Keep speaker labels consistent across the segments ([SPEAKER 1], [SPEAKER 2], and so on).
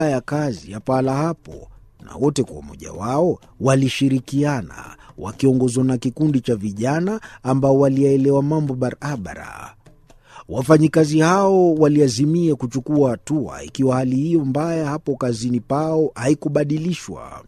[SPEAKER 1] ya kazi ya pahala hapo, na wote kwa umoja wao walishirikiana, wakiongozwa na kikundi cha vijana ambao waliyaelewa mambo barabara. Wafanyikazi hao waliazimia kuchukua hatua ikiwa hali hiyo mbaya hapo kazini pao haikubadilishwa.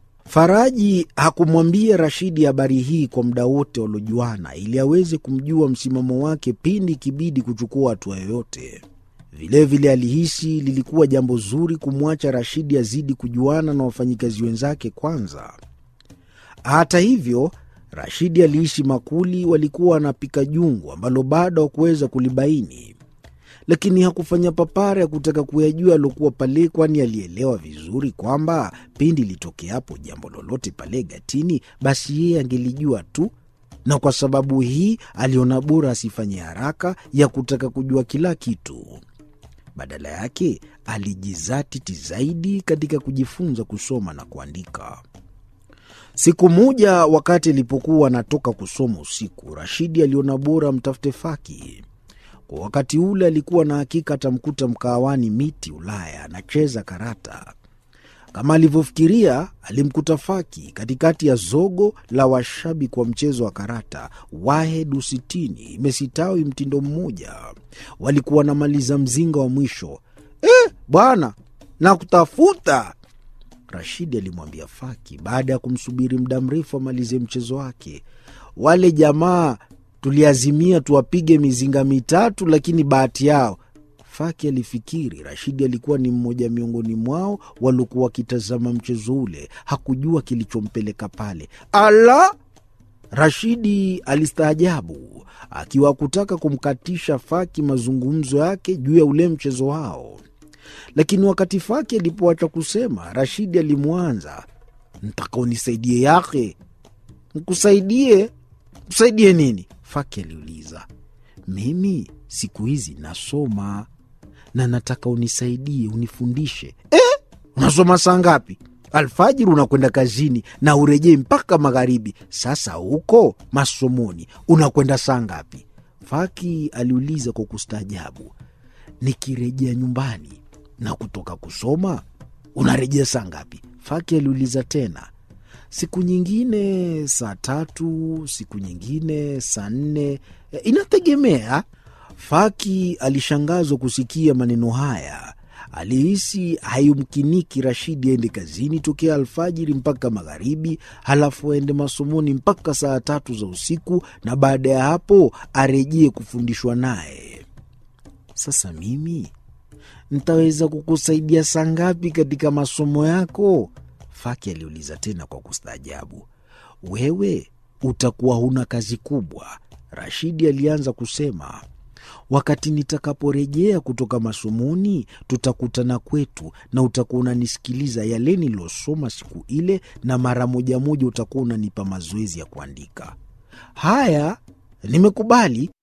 [SPEAKER 1] Faraji hakumwambia Rashidi habari hii kwa muda wote waliojuana, ili aweze kumjua msimamo wake pindi ikibidi kuchukua hatua yoyote. Vilevile alihisi lilikuwa jambo zuri kumwacha Rashidi azidi kujuana na wafanyikazi wenzake kwanza. Hata hivyo, Rashidi alihisi makuli walikuwa wanapika jungu ambalo bado hakuweza kulibaini, lakini hakufanya papara ya kutaka kuyajua aliokuwa pale, kwani alielewa vizuri kwamba pindi litokeapo jambo lolote pale gatini, basi yeye angelijua tu, na kwa sababu hii aliona bora asifanye haraka ya kutaka kujua kila kitu. Badala yake alijizatiti zaidi katika kujifunza kusoma na kuandika. Siku moja wakati alipokuwa anatoka kusoma usiku, Rashidi aliona bora mtafute Faki. Kwa wakati ule alikuwa na hakika atamkuta mkahawani Miti Ulaya anacheza karata. Kama alivyofikiria, alimkuta Faki katikati ya zogo la washabiki wa mchezo wa karata. Wahed usitini imesitawi mtindo mmoja, walikuwa wanamaliza mzinga wa mwisho. Eh, bwana nakutafuta Rashidi alimwambia Faki baada ya kumsubiri muda mrefu amalize mchezo wake. Wale jamaa tuliazimia tuwapige mizinga mitatu, lakini bahati yao. Faki alifikiri Rashidi alikuwa ni mmoja miongoni mwao waliokuwa wakitazama mchezo ule. Hakujua kilichompeleka pale. Ala! Rashidi alistaajabu, akiwa kutaka kumkatisha Faki mazungumzo yake juu ya ule mchezo wao lakini wakati Faki alipoacha kusema, Rashidi alimwanza, ntaka unisaidie yake. Nkusaidie? Msaidie nini? Faki aliuliza. Mimi siku hizi nasoma na nataka unisaidie, unifundishe. Eh, unasoma saa ngapi? Alfajiri unakwenda kazini na urejei mpaka magharibi. Sasa huko masomoni unakwenda saa ngapi? Faki aliuliza kwa kustaajabu. Nikirejea nyumbani na kutoka kusoma unarejea saa ngapi? Faki aliuliza tena. Siku nyingine saa tatu, siku nyingine saa nne, inategemea. Faki alishangazwa kusikia maneno haya. Alihisi haimkiniki Rashidi aende kazini tokea alfajiri mpaka magharibi, halafu aende masomoni mpaka saa tatu za usiku, na baada ya hapo arejee kufundishwa naye. Sasa mimi ntaweza kukusaidia saa ngapi katika masomo yako? Faki aliuliza tena kwa kustaajabu. Wewe utakuwa huna kazi kubwa, Rashidi alianza kusema. Wakati nitakaporejea kutoka masomoni, tutakutana kwetu na utakuwa unanisikiliza yale nilosoma siku ile, na mara moja moja utakuwa unanipa mazoezi ya kuandika. Haya, nimekubali,